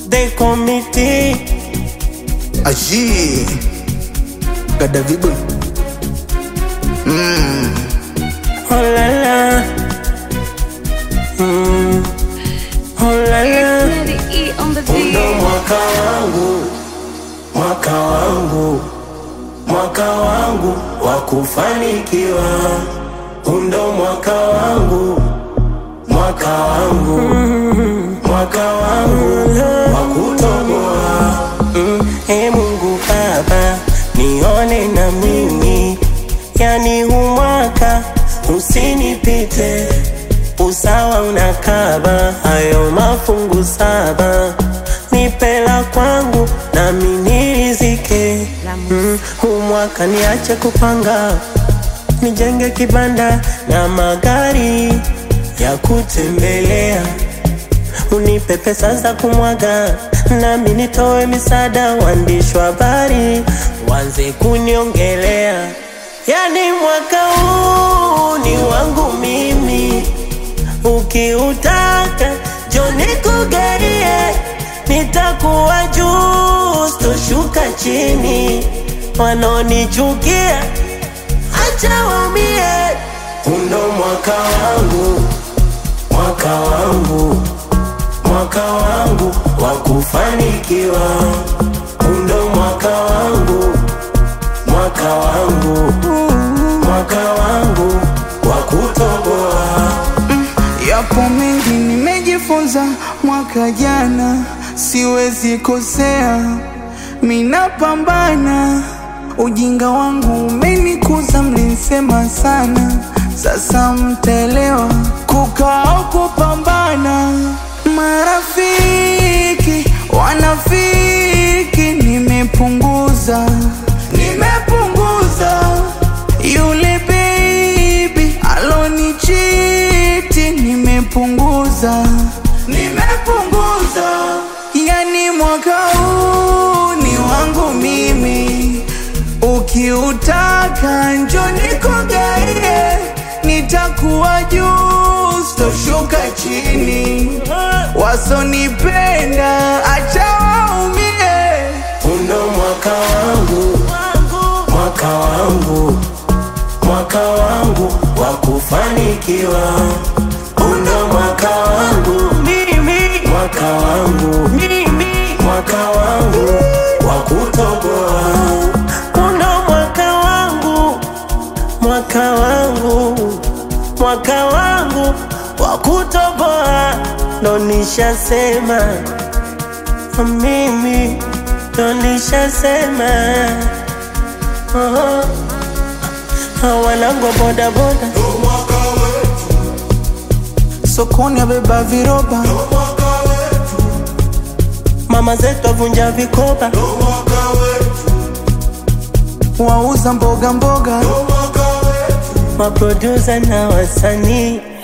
they committee. Aji Gadavibu Oh la la, mm. oh la la. Daddy E on the Ndo beat. mwaka wangu, mwaka wangu, mwaka wangu wa kufanikiwa. Ndo mwaka wangu, mwaka wangu, mwaka wangu wa kutoboa. Mm, e Mungu Baba, nione na mimi, yani huu mwaka usinipite usawa unakaba hayo mafungu saba nipela kwangu nami nirizike mm, huu mwaka niache kupanga nijenge kibanda na magari ya kutembelea unipe pesa za kumwaga nami nitoe misaada waandishi wa habari wanze kuniongelea yani mwaka huu ni wangu mimi ukiutaka joni kugarie nitakuwa juu stoshuka chini wanaonichukia acha waumie undo mwaka wangu mwaka wangu mwaka wangu wa kufanikiwa undo mwaka wangu mwaka wangu mwaka wangu wa kutoboa Yapo mengi nimejifunza mwaka jana, siwezi kosea, minapambana. Ujinga wangu umenikuza, mlinsema sana, sasa mtaelewa kukaa au kupambana. Marafiki wanafiki, nimepunguza, nimepunguza yule baby alonichiti nimepunguza, nimepunguza. Yani mwaka huu ni wangu mimi, ukiutaka njo nikugaie, nitakuwa juu, sitoshuka chini. Wasonipenda acha waumie. undo mwaka wangu mwaka wangu mwaka wangu wa kufanikiwa undo mwaka wangu mimi mwaka wangu mimi mwaka wangu wa kutoboa undo mwaka wangu mwaka wangu mwaka wangu wa kutoboa ndo nishasema mimi ndo nishasema oh. wanangu bodaboda Sokoni abeba viroba, mama zetu avunja vikoba wauza mboga mboga. maprodusa na wasanii